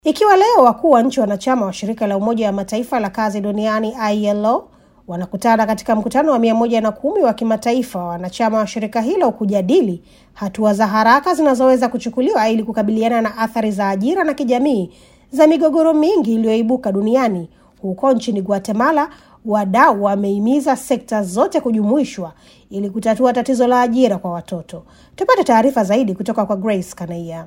Ikiwa leo wakuu wa nchi wanachama wa shirika la Umoja wa Mataifa la kazi duniani ILO wanakutana katika mkutano wa mia moja na kumi wa kimataifa wa wanachama wa shirika hilo kujadili hatua za haraka zinazoweza kuchukuliwa ili kukabiliana na athari za ajira na kijamii za migogoro mingi iliyoibuka duniani. Huko nchini Guatemala, wadau wamehimiza sekta zote kujumuishwa ili kutatua tatizo la ajira kwa watoto. Tupate taarifa zaidi kutoka kwa Grace Kanaia.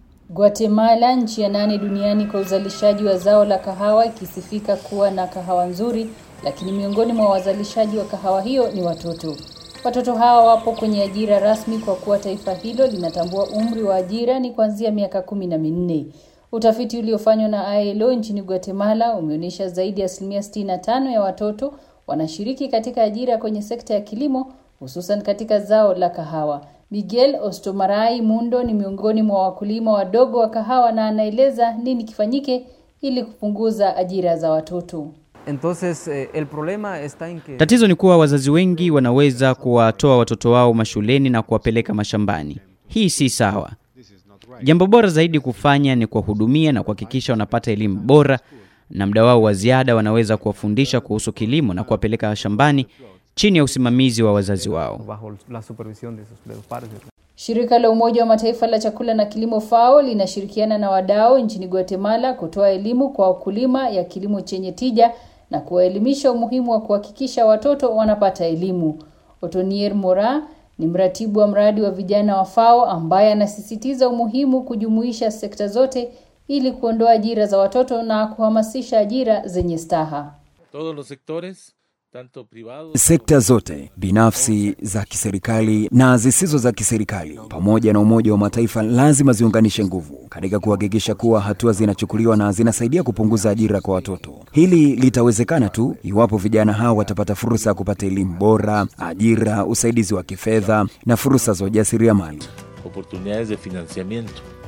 Guatemala, nchi ya nane duniani kwa uzalishaji wa zao la kahawa, ikisifika kuwa na kahawa nzuri, lakini miongoni mwa wazalishaji wa kahawa hiyo ni watoto. Watoto hawa wapo kwenye ajira rasmi kwa kuwa taifa hilo linatambua umri wa ajira ni kuanzia miaka kumi na minne. Utafiti uliofanywa na ILO nchini Guatemala umeonyesha zaidi ya asilimia 65 ya watoto wanashiriki katika ajira kwenye sekta ya kilimo, hususan katika zao la kahawa. Miguel Ostomarai Mundo ni miongoni mwa wakulima wadogo wa kahawa na anaeleza nini kifanyike ili kupunguza ajira za watoto. Entonces, eh, el problema está en que... Tatizo ni kuwa wazazi wengi wanaweza kuwatoa watoto wao mashuleni na kuwapeleka mashambani. Hii si sawa. Jambo bora zaidi kufanya ni kuwahudumia na kuhakikisha wanapata elimu bora, na muda wao wa ziada wanaweza kuwafundisha kuhusu kilimo na kuwapeleka shambani chini ya usimamizi wa wazazi wao. bajo la supervisión de sus, de los padres. Shirika la Umoja wa Mataifa la chakula na kilimo FAO linashirikiana na wadau nchini Guatemala kutoa elimu kwa wakulima ya kilimo chenye tija na kuwaelimisha umuhimu wa kuhakikisha watoto wanapata elimu. Otonier Mora ni mratibu wa mradi wa vijana wa FAO ambaye anasisitiza umuhimu kujumuisha sekta zote ili kuondoa ajira za watoto na kuhamasisha ajira zenye staha. todos los sectores, tanto privados Sekta zote binafsi, za kiserikali na zisizo za kiserikali, pamoja na Umoja wa Mataifa lazima ziunganishe nguvu katika kuhakikisha kuwa hatua zinachukuliwa na zinasaidia kupunguza ajira kwa watoto. Hili litawezekana tu iwapo vijana hao watapata fursa ya kupata elimu bora, ajira, usaidizi wa kifedha na fursa za ujasiriamali. oportunidades de financiamiento.